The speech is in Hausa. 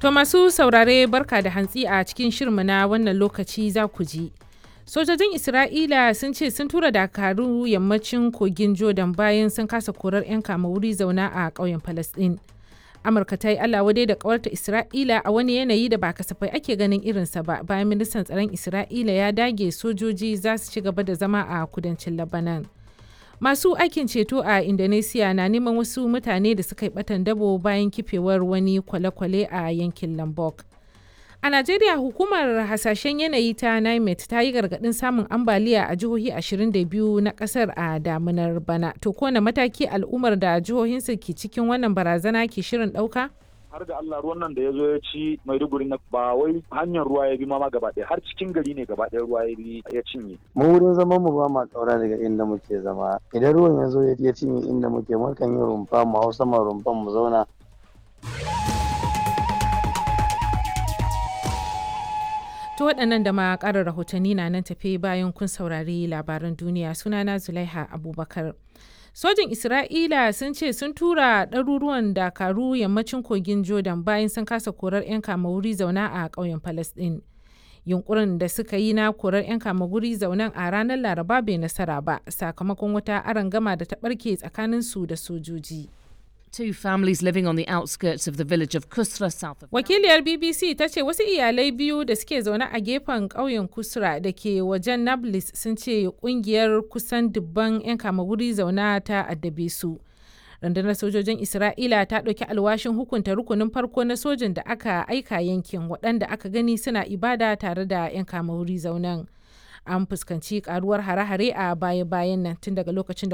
To masu saurare barka da hantsi a cikin shirmu na wannan lokaci za ku ji. Sojojin Isra'ila sun ce sun tura dakaru yammacin kogin Jordan bayan sun kasa korar 'yan kama wuri zauna a ƙauyen Falasɗin. Amurka ta yi Allah wadai da ƙawarta Isra'ila a wani yanayi da ba kasafai ake ganin irinsa ba bayan ministan tsaron Isra'ila ya dage sojoji za su ci gaba da zama a kudancin Labanan. Masu aikin ceto a Indonesia na neman wasu mutane da suka yi batan dabo bayan kifewar wani kwale-kwale a yankin Lombok. A Najeriya hukumar hasashen yanayi ta NIMET ta yi gargaɗin samun ambaliya a jihohi 22 na ƙasar a damunar bana. To kone mataki al'ummar da jihohinsu ke cikin wannan barazana ke shirin ɗauka? har da Allah ruwan nan da ya zo ya ci Maiduguri na ba wai hanyar ruwa ya bi ma gaba ɗaya har cikin gari ne gaba ɗaya ruwa ya bi ya cinye. Mu wurin zaman mu ba ma ƙaura daga inda muke zama. Idan ruwan ya zo ya cinye inda muke mukan yi rumfa mu hau sama rumfan mu zauna. To waɗannan da ma ƙarar rahotanni na nan tafe bayan kun saurari labaran duniya sunana Zulaiha Abubakar. Sojin Isra'ila sun ce sun tura ɗaruruwan dakaru yammacin kogin Jordan bayan sun kasa korar 'yan kama wuri zauna a ƙauyen Falasɗin. Yunkurin da suka yi na korar 'yan kama wuri zaunan a ranar Laraba bai nasara ba sakamakon wata arangama da ta ɓarke tsakanin su da sojoji. Two families living on the outskirts of the village of Kusra, south of. Wakiliyar BBC ta ce wasu iyalai biyu da suke zaune a gefen ƙauyen Kusra da ke wajen Nablus sun ce kungiyar kusan dubban 'yan kama wuri zauna ta addabe su. Rundunar sojojin Isra'ila ta ɗauki alwashin hukunta rukunin farko na sojin da aka aika yankin waɗanda aka gani suna ibada tare da 'yan kama wuri zaunan. An fuskanci karuwar hare-hare a baya-bayan nan tun daga lokacin da